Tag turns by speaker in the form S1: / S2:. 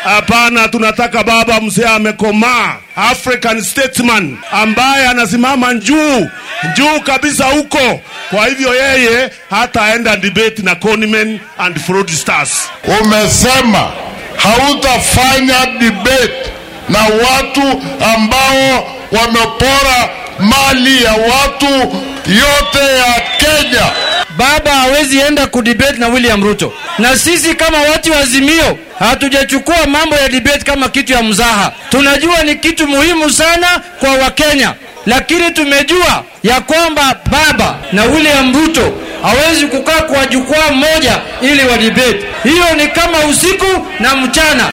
S1: Hapana, tunataka baba mzee amekomaa, African statesman ambaye anasimama juu juu kabisa huko. Kwa hivyo yeye hataenda debate na conmen and fraudsters.
S2: Umesema hautafanya debate na watu ambao wamepora mali ya watu yote ya Kenya.
S3: Baba hawezi enda kudebate na William Ruto, na sisi kama watu wa Azimio hatujachukua mambo ya debate kama kitu ya mzaha. Tunajua ni kitu muhimu sana kwa Wakenya, lakini tumejua ya kwamba baba na William Ruto hawezi kukaa kwa jukwaa moja ili wa debate. Hiyo ni kama usiku na mchana.